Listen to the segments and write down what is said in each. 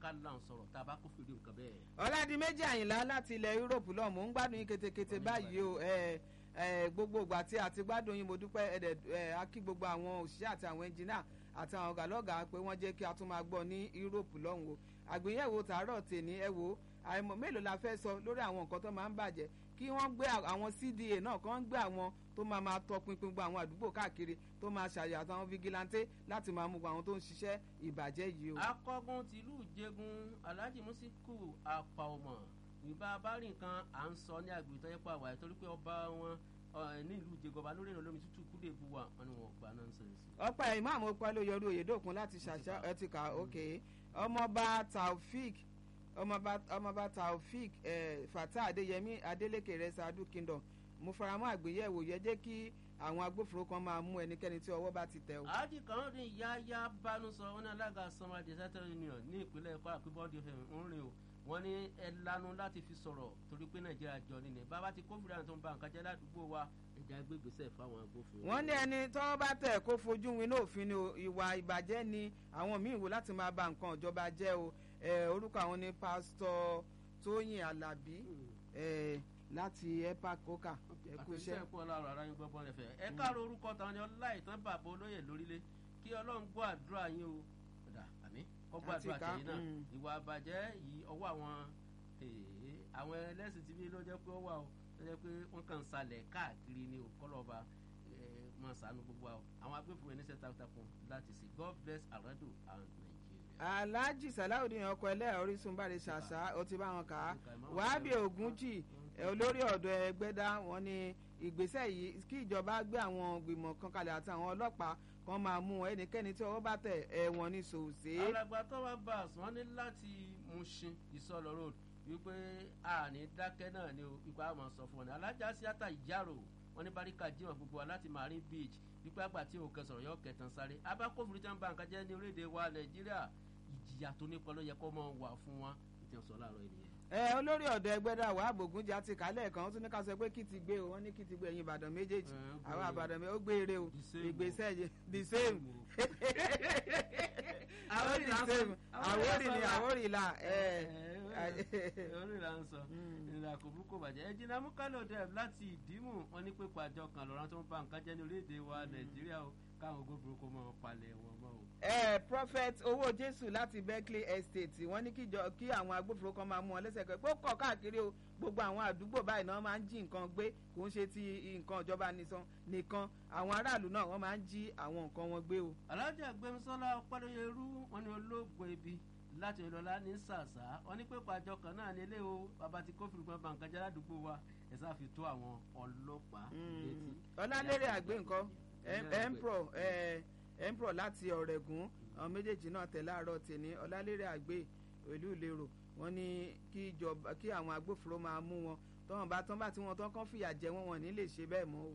ká là ń sọ̀rọ̀ tá a bá kó fìdí nǹkan bẹ́ẹ̀. ọ̀làdìmẹ́jì àyìnlá láti ilẹ̀ Europe lọ́ọ̀ mò ń gbádùn yín ketekete báyìí o ẹ ẹ gbogbo ìgbà tí a ti gbádùn yín mo dúpẹ́ ẹ̀dẹ̀ ẹ a kí gbogbo àwọn òṣìṣẹ́ àti àwọn ẹnjìnà àti àwọn ọ̀gálọ́gà pé wọ́n jẹ́ kí a tún máa gbọ́ ní Europe lọ́hùn o àgbéyẹ̀wò tàárọ̀ tèní ẹ wò àìmọ̀ mélòó la fẹ́ sọ lórí àwọn nǹkan tó máa ń bàjẹ́ kí wọ́n gbé àwọn CDA náà kí wọ́n gbé àwọn tó máa máa tọpinpin gbogbo àwọn àdúgbò káàkiri tó máa ṣàyẹ̀ àtàwọn vigilante láti máa mú àwọn tó ń ṣiṣẹ́ ìbàjẹ́ yìí o. akọgun tìlú ìjẹgun alhaji musiku apaomọ ìbá bá rí nǹkan à ń sọ ní agbègbè tó yẹ pé àwàyè torí pé ọba wọn ní ìlú ìjẹgọba lórí ìrìn olómi tútù kúlẹ̀ bu wa wọn ni wọn gba nonsense. ọ̀pọ̀ ìmáàmù ọpẹ́ ló yọrù òyedòkun láti ṣàṣà ẹtìkà òkè ọmọọba taofik ọmọọba taofik fatah adéyẹmí adélèké rẹsà adu kingdom mo faramọ́ àgbéyẹ̀wò yẹ jẹ́ kí àwọn agbófinró kan máa mú ẹnikẹ́ni tí ọwọ́ bá ti tẹ̀ o. àájì kan ní yáyá bánú sọ wọn ní alága sanwó disaster union ní ìpínlẹ̀ kwara pé bọ́ọ̀dì fm ń rìn o wọ́n ní ẹ lanu láti fi sọ̀rọ̀ torí pé nàìjíríà jọ nílẹ̀ bàbá ti kófìrí àwọn tó ń ba nǹkan jẹ́ ládùúgbò wa ẹ̀já gbégbèsè fáwọn agbófinró. wọ́n ní ẹni tọ́wọ́ bá tẹ̀ kó fojú win náà òfin ni ìwà ìbàjẹ́ ni àwọn míì wò láti máa ba nǹkan ìjọba jẹ́ o orúkọ àwọn ni pásítọ̀ tóyìn alábí láti epac coca ẹkú iṣẹ́. àtẹ̀sẹ̀ pọ̀ láàrọ̀ ara yín gbọ́bọ́n rẹ̀ fẹ́. ẹ káàró orúkọ tàwọn ni ọláìtàn bàbá olóyè lórílẹ̀ kí ọlọ́run gbọ́ àdúrà yín o ọ̀dà àmì kọ́ gbọ́ àdúrà tẹ̀yìn náà ìwà àbàjẹ́ yìí ọwọ́ àwọn àwọn ẹlẹ́sìn tí bí ló jẹ́ pé ó wà o ló jẹ́ pé wọ́n kàn ń salẹ̀ káàkiri ni o kọ́lọ́ba máa ṣàánú gbogbo wa o àwọn agbófinró ẹni iṣẹ́ takuntakun láti ṣe God bless Arado and Nigeria. Alhaji Salawudeen ọkọ ẹlẹ́yà Orísun bá rẹ ṣàṣà ó ti bá wọn kà á Wàhábì Ògúnjì olórí ọ̀dọ́ ẹgbẹ́dá wọn ní ìgbésẹ̀ yìí kí ìjọba gbé àwọn gbìmọ̀ kan kalẹ̀ àti àwọn ọlọ́pàá kan máa mú ẹnikẹ́ni tí ọwọ́ bá tẹ̀ ẹ̀wọ̀n ní sòsè. alàgbà tó wá bá àsùn wọn ní láti Mushin Ìsọlọ road wípé àní dákẹ́ náà ni ipa àmọ́ sọ fún ọ ní alájà síátà ìjárò wọn ní baríkà jíwọ̀n gbogbo wa láti Marine Beach wípé àgbà tí òkè sọ̀rọ̀ yọ kẹtàn sáré abákòfin tí wọn bá nǹkan jẹ́ ní orílẹ̀-èdè wa Nàìjíríà ìjìyà tó nípa ló yẹ kó máa wà fún wa ìtẹ̀sọ̀ láàárọ̀ ènìyàn ẹ olórí ọ̀dọ̀ ẹgbẹ́dá wà bògúnjẹ àti kálẹ̀ kan ó tún ní ká sọ pé kí ti gbé o wọ́n ní kí ti gbé ẹ̀yin ìbàdàn méjèèjì àwọn àbàdàn ó gbé eré o ìgbésẹ̀ yẹ the same àwọn the same àwórì ni àwórì là orí là ń sọ ìrìnà kò bú kò bàjẹ́ ẹ jìnnà múkálò dẹ̀ láti ìdímù wọn ní pé pàjọ kan lọ́rọ́ tó ń bá nǹkan jẹ́ ní orílẹ̀-èdè wa nàìjíríà o káwọn gbogbo kò mọ̀ palẹ̀ wọn mọ́ o. ẹ prophet owó jésù láti berkeley estate wọ́n ní kí àwọn agbófinró kan máa mú wọn lẹ́sẹ̀ pé ó kọ̀ káàkiri o gbogbo àwọn àdúgbò báyìí náà máa ń jí nǹkan gbé kò ń ṣe ti nǹkan ìjọba nìkan àwọn aráàlú náà wọ́n máa ń jí àwọn nǹkan wọn gbé o. alájà gbẹmísọ́lá ọpẹ́lẹ́yẹrú wọn ni olóògùn ebi láti ìlọlá ní sàṣà wọn ní pé pàjọ kan náà ní ilé o bàbá tí kófìrí gbọ́n bá nǹkan jẹ́ ládùúgbò wa ẹ̀ sáà fi tó àwọn ọlọ́pàá létí. ọlálẹ́rẹ̀ àgbẹ̀ nǹkan empro empro láti ọ̀rẹ́gùn àwọn méjèèjì náà tẹ̀ láàárọ̀ tèmi ọlálẹ́rẹ̀ àgbẹ̀ ìlú ìlérò wọ́n ní kí ìjọba kí àwọn agbófinró máa mú wọn tọ́wọ́n bá tán bá tí wọ́n tán kán fìyà jẹ wọ́n wọ́n ní lè ṣe bẹ́ẹ̀ mọ́ o.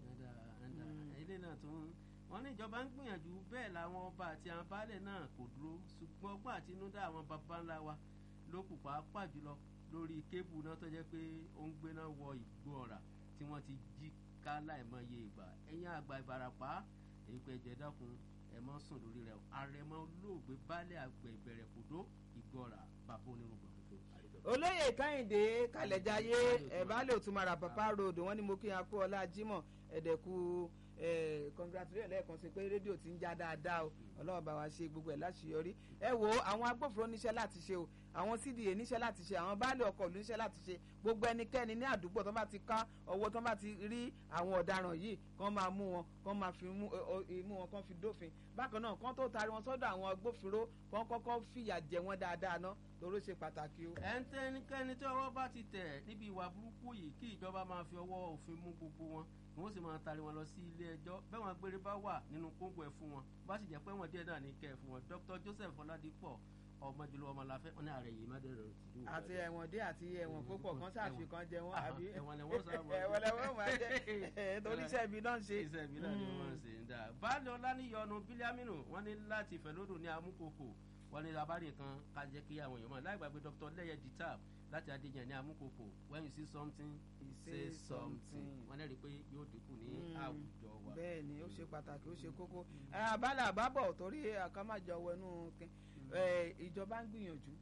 ilé náà tún wọ́n ní ìjọba ń gbìyànjú bẹ́ẹ̀ làwọn ọba àti àwọn baálẹ̀ náà kò dúró ṣùgbọ́n ọgbọ́n àtinúdá àwọn baba ńlá wa ló kù pàápàá jùlọ lórí kébù náà tó jẹ́ pé ó ń gbéná wọ ìgbó ọ̀rà tí wọ́n ti jí ká láìmọye ìgbà ẹ̀yìn àgbà ìbarapá èyí pé ẹ̀jẹ̀ dákun ẹ̀ mọ́ sùn lórí rẹ̀ àrẹ̀mọ olóògbé baálẹ̀ àgbẹ̀ ìbẹ̀rẹ̀ kòdó ìgbó ọ̀rà bàbá onírúgbọ̀n olóyè káyìndé kàlẹ́jáyé ẹ̀bálẹ̀ òtúmọ̀rà papa road wọ́n ní mo kí n kú ọlá jimoh ẹ̀dẹ̀kú congratulate lẹ́ẹ̀kan sí pé rédíò ti ń já dáadáa o ọlọ́run bá wa ṣe gbogbo ẹ̀ láṣeyọrí ẹ wo àwọn agbófinró níṣẹ́ láti ṣe o àwọn cda níṣẹ́ láti ṣe àwọn baálé ọkọ̀ ló níṣẹ́ láti ṣe gbogbo ẹnikẹ́ni ní àdúgbò tó bá ti ká ọwọ́ tó bá ti rí àwọn ọ̀daràn yìí kán máa mú wọn kán máa fi mú wọn kán fi dófin bákan náà kán tó taari wọn sọ́dọ̀ àwọn agbófinró kán kọ́kọ́ fìyà jẹ wọn dáadáa ná lóró ṣe pàtàkì o. ẹ̀ ń tẹ́nikẹ́ni tí ọwọ́ bá ti tẹ̀ níbi ìwà burúkú yìí kí ìjọba máa fi ọwọ́ òfin mú gbogbo wọn wọ́n sì máa taari wọn lọ sí ilé ẹjọ́ bẹ́ẹ̀ wọn gbére bá wà nínú kóńgò ẹ̀ fún wọn bá sì jẹ́ pé wọ́n díẹ̀ náà ní kẹ́ ẹ̀ fún wọn Dr Joseph Ọládípọ̀ ọmọjúlọ ọmọláfẹ́ wọn ní ààrẹ yìí má dẹrẹ òtí. àti ẹ̀wọ̀n dé àti ẹ̀wọ̀n púpọ̀ kan ṣàfi kan jẹ wọ́n àbí ẹ̀wọ̀n lẹ́wọ̀n sábà ẹ̀wọ̀n lẹ́wọ̀n máa jẹ́ torí iṣẹ́ ibi náà ń ṣe. iṣẹ́ ibi náà ni wọ́n ń ṣe ń dà. baálé ọlánìyọnu bílíàmínú wọn ní láti fẹ̀lódò ní amúkòkò wọn ní abárí kan ká jẹ́ kí àwọn èèyàn mọ̀ láì gbàgbé Dr lẹ́yẹ ditab láti adéyàn ní amúkòkò when you see something say something wọn lẹ́rìí pé yóò dínkù ní àwùjọ wa. bẹ́ẹ̀ ni ó ṣe pàtàkì ó ṣe kókó àbálà àbábọ̀ torí àkàmájọ wẹnú ìjọba ń gbìyànjú